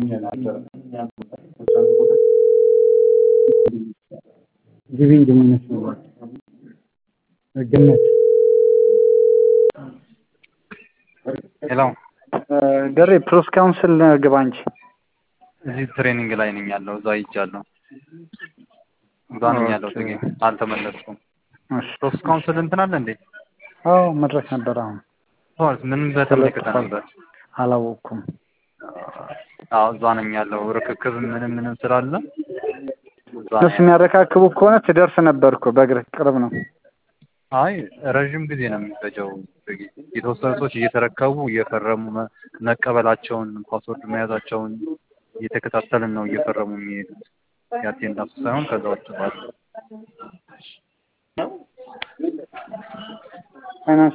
ግቢ እንጂ ምን መስሎህ ገነት ሄሎ ደሬ ፕሮስ ካውንስል ግባ እንጂ እዚህ ትሬኒንግ ላይ ነኝ ያለው እዛ ሂጃለሁ እዛ ነኝ ያለው ጥጌ አልተመለስኩም ፕሮስ ካውንስል እንትን አለ እንዴ አዎ መድረክ ነበር አሁን ቶርስ ምን በተመለከተ ነበር አላወቅኩም አዎ እዛ ነኝ ያለው ርክክብ ምንም ምንም ስላለ እነሱ የሚያረካክቡ ከሆነ ትደርስ ነበር እኮ በእግርህ ቅርብ ነው አይ ረዥም ጊዜ ነው የሚፈጀው የተወሰኑ ሰዎች እየተረከቡ እየፈረሙ መቀበላቸውን ፓስወርድ መያዛቸውን እየተከታተልን ነው እየፈረሙ የሚሄዱት የአቴንዳንሱ ሳይሆን ከዛ ውጭ ባለ ፋይናንስ